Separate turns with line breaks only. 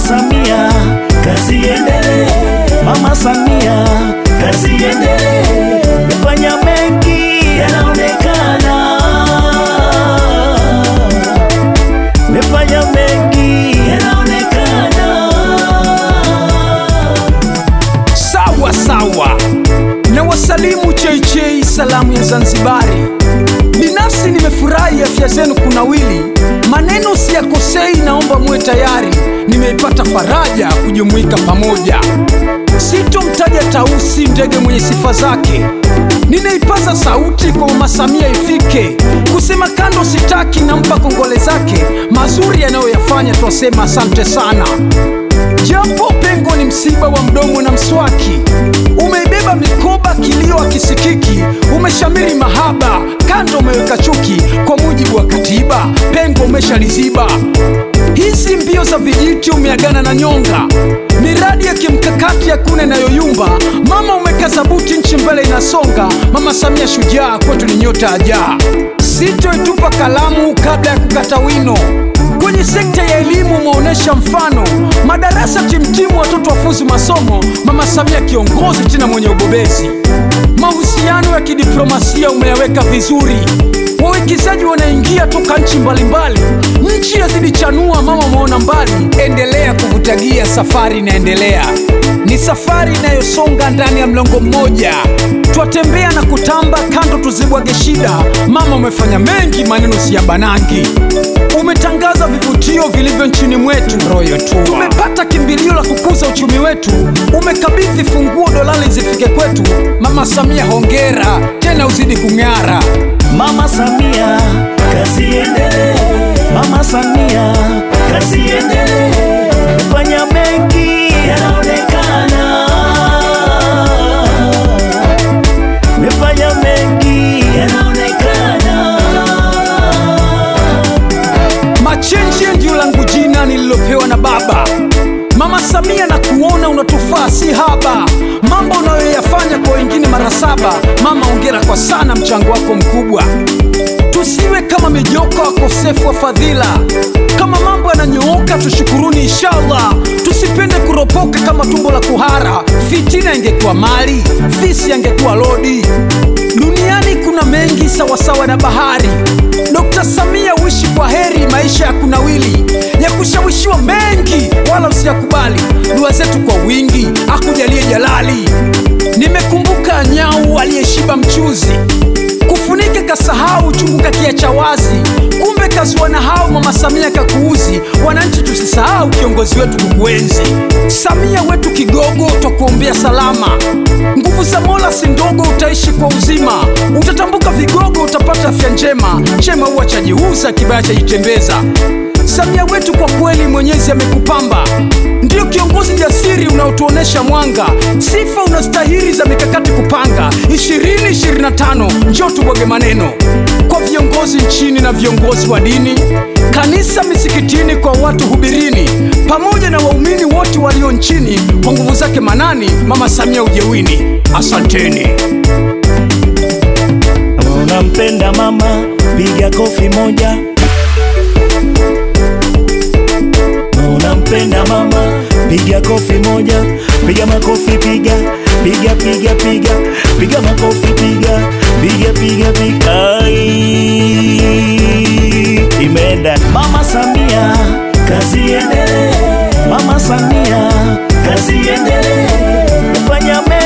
Samia, kazi iendelee. Mama Samia, kazi iendelee. Umefanya mengi yanaonekana, umefanya mengi yanaonekana.
Sawa sawa, na wasalimu cheichei, salamu ya Zanzibari. Binafsi nimefurahi afya zenu kunawili, maneno siyakosei, naomba muwe tayari. Nimeipata faraja kujumuika pamoja, sitomtaja Tausi, ndege mwenye sifa zake. Ninaipaza sauti kwa Mama Samia ifike, kusema kando sitaki, nampa kongole zake, mazuri yanayoyafanya twasema asante sana. Japo pengo ni msiba wa mdomo na mswaki, umeibeba mikoba, kilio akisikiki, umeshamiri mahaba, kando umeweka chuki, kwa mujibu wa katiba, pengo umeshaliziba. Hizi mbio za vijiti umeagana na nyonga, miradi ya kimkakati hakuna inayoyumba. Mama umekaza buti, nchi mbele inasonga. Mama Samia shujaa, kwetu ni nyota ajaa. Sitoitupa kalamu kabla ya kukata wino kwenye sekta ya elimu umeonyesha mfano, madarasa timtimu, watoto wafuzi masomo. Mama Samia kiongozi tena mwenye ubobezi, mahusiano ya kidiplomasia umeyaweka vizuri, wawekezaji wanaingia toka nchi mbalimbali, nchi yazidi chanua. Mama umeona mbali, endelea kuvutagia, safari inaendelea, ni safari inayosonga ndani ya mlongo mmoja, twatembea na kutamba, kando tuzibwage shida. Mama umefanya mengi, maneno si ya banangi umetangaza vivutio vilivyo nchini mwetu Royal Tour. Tumepata kimbilio la kukuza uchumi wetu, umekabidhi funguo dolari zifike kwetu. Mama Samia hongera tena, uzidi kung'ara.
Mama Samia, kazi iendelee. Mama Samia, kazi iendelee. Umefanya mengi yanaonekana, umefanya mengi yanaonekana.
Machenji ndio langu jina nililopewa na baba. Mama Samia, na kuona unatufaa si haba, mambo unayoyafanya kwa wengine mara saba. Mama, ongera kwa sana, mchango wako mkubwa. Tusiwe kama mijoko wakosefu wa fadhila, kama mambo yananyooka tushukuruni inshallah. Tusipende kuropoka kama tumbo la kuhara, fitina ingekuwa mali, fisi angekuwa lodi. Duniani kuna mengi sawasawa na bahari. Dr. Samia uishi kwa heri, maisha ya kunawili, ya kushawishiwa mengi, wala usiyakubali. Dua zetu kwa wingi, akujalie jalali. Nimekumbuka nyau aliyeshiba mchuzi, kufunika kasahau, chungu kakiacha wazi. Kumbe kazua na hao, mama Samia kakuuzi. Wananchi tusisahau kiongozi wetu kukuenzi. Samia wetu kigogo, twakuombea salama. Nguvu za Mola si ndogo, utaishi kwa uzima. Utatambuka vigogo, utapata afya njema. Chema huwa chajiuza, kibaya chajitembeza. Samia wetu kwa kweli, Mwenyezi amekupamba, ndiyo kiongozi jasiri unaotuonesha mwanga. Sifa unastahili za mikakati kupanga. 2025 njoo tubwage maneno kwa viongozi nchini na viongozi wa dini, kanisa, misikitini, kwa watu hubirini, pamoja na waumini wote walio nchini. Kwa nguvu zake manani, mama Samia ujewini. Asanteni.
Kama unampenda mama, piga kofi moja. Kama unampenda mama, piga kofi moja. Piga makofi, piga piga piga piga piga makofi, piga piga piga piga. Ai, Imeenda Mama Samia, kazi iendelee. Mama Samia, kazi iendelee. Fanya